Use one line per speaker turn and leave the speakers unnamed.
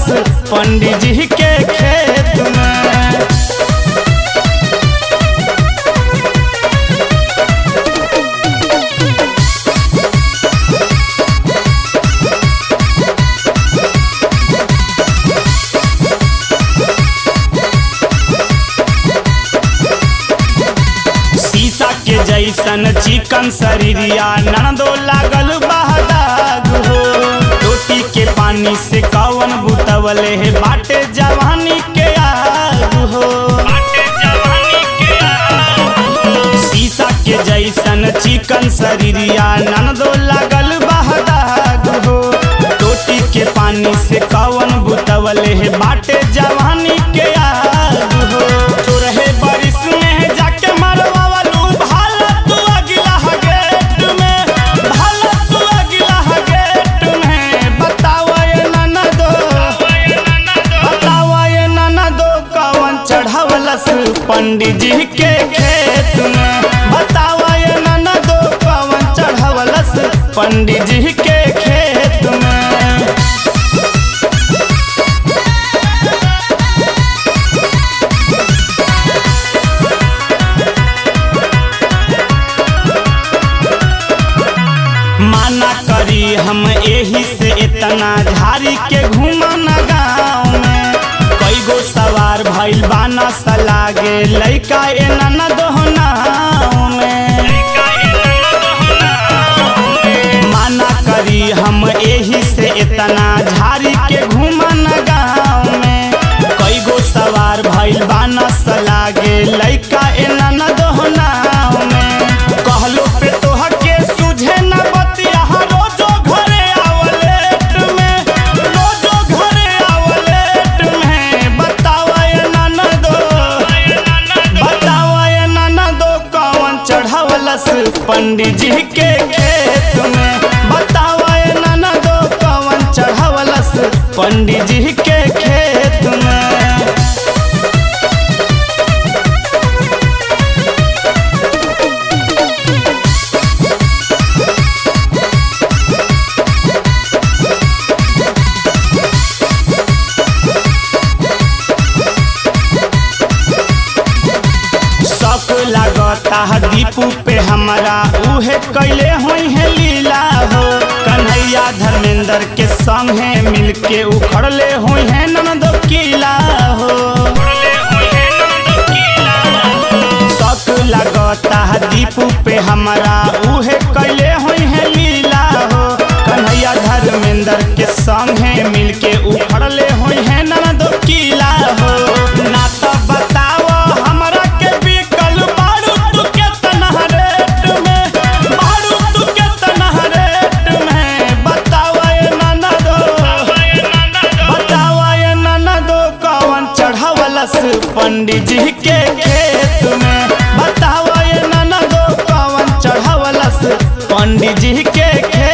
पंडित जी के खेत में शीशा के जैसन चिकन शरीरिया ननदो लागल बहदाग हो रोटी के पानी से कवन बुतवले है बाटे जवानी के आग हो शीशा के जैसन चिकन शरीरिया ननदो लागल बहदाग हो रोटी के पानी से कवन बुतवले है बाटे जवानी के आग हो चोरहे बारिश में जाके मरवावलू भाला तू अगिला गेट में भाला तू अगिला गेट में बतावा ये ननदो बतावा ये ननदो कवन चढ़ावलस पंडित जी के खेत में बतावा ये ननदो कवन चढ़ावलस पंडित जी के खेत में माना करी हम एही से इतना झारी के घूमना गाँव में कई गो सवार भइल बाना सलागे लइका एना न दोहनाव में माना करी हम एही से इतना झारी के घूमना गाँव में कई गो सवार भइल बाना सलागे लइका एना न दोहनाव में कहलो पे तोह के सुझे न बतिया रोजो घरे आवलेट में रोजो घरे आवलेट में बतावा ये ननदो बतावा ये ननदो कौन चढ़ावलस पंडित जी के खेत में बतावा ये ननदो कौन चढ़ावलस पंडित जी के खेत में शक लागता है दीपू पे हमारा उहे कैले हुई है लीला हो कन्हैया धर्मेंद्र के संगे मिलके उखड़ले हुई है ननदो किला हो शक लागता है दीपू पे हमारा उहे कैले हुई है लीला हो कन्हैया धर्मेंद्र के संगे मिलके उखड़ले हुई है ननदो किला हो ना तो बताओ हमरा के बिकल बारू तू के तनहा रेट में बारू तू के तनहा रेट में बताओ ये ननदो बताओ ये ननदो कौन चढ़ावलस पंडित जी के खेत में बताओ ये ननदो कौन चढ़ावलस पंडित जी के खेत